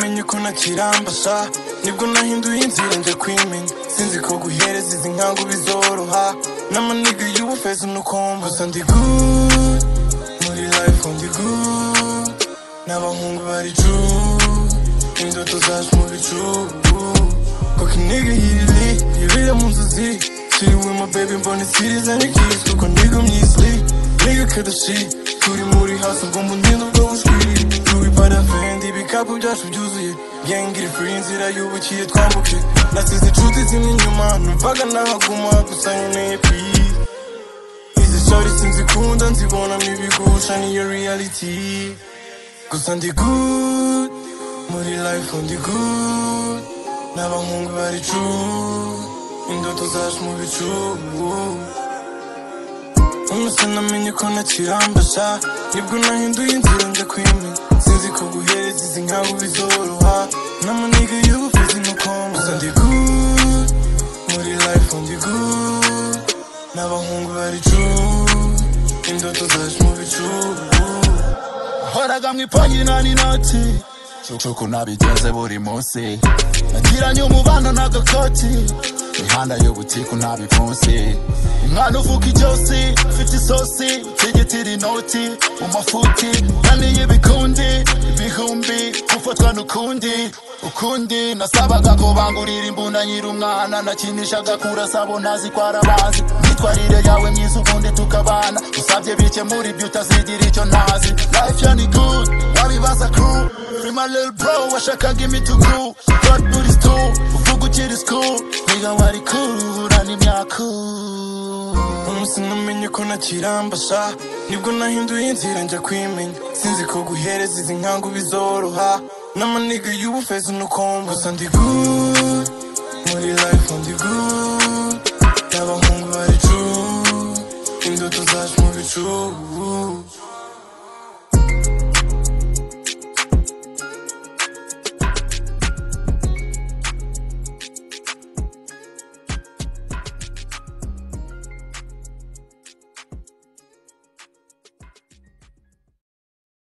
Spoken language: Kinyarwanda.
ariko ntakirambasha nibwo nahinduye inzira njya kwimenya sinzi ko guhereza izi nkangu bizoroha n'amaniga y'ubufezi n'ukombo gusa ndi good muri life ndi good n'abahungu bari true indoto zacu mu bicu koko iniga yiri yibera mu nzozi Shiri with my baby mbona isirize n'ikizi kuko niga myisli niga kada shit turi muri hasi ubwo mu ndinda ubwo bushwiri turi parafendi ibikapu byacu byuzuye gang iri free inzira yubukiye twambuke nasize inshuti zimwe inyuma numvaga nahaguma gusa nkeneye peace izi shawty sinzikunda nzibonamo ibigusha niyo reality gusa ndi good muri life ndi good n'abahungu bari true indoto zacu mu bicu Umusana namenye ko ntakirambasha Nibwo nahinduye inzira njya kwimenya Sinzi ko guhereza izi nkangu bizoroha N'amuniga y'ubuvuzi n'ukombo Gusa ndi good Muri life ndi good N'abahungu bari true Indoto zacu mu bicu horaga mu ipanyi nani noti cuko nabigenze buri munsi nagiranye umubano n'agakoti imihanda y'ubutiku ntabipfunsi umwana uvuga ijosi ufite isosi utigitira inoti mu mafuti naniye ibikundi ibihumbi gufatwa n'ukundi ukundi nasabaga ko bangurira imbunda nyiri umwana nakinishaga kurasabo ntazi ko arabazi imyitwarire yawe myiza ubundi tukabana usabye bikemura ibyo utazigira icyo ntazi life yani good wabibaza crew free my little bro washakaga imituku god buri school uvuga ukiri school niga wari cool urana imyaku Umunsi namenye ko ntakirambasha Nibwo nahinduye inzira njya kwimenya Sinzi ko guhereza izi nkangu bizoroha N'amaniga y'ubufezi n'ukombo Gusa ndi good Muri life ndi good N'abahungu bari true Indoto zacu mu bicu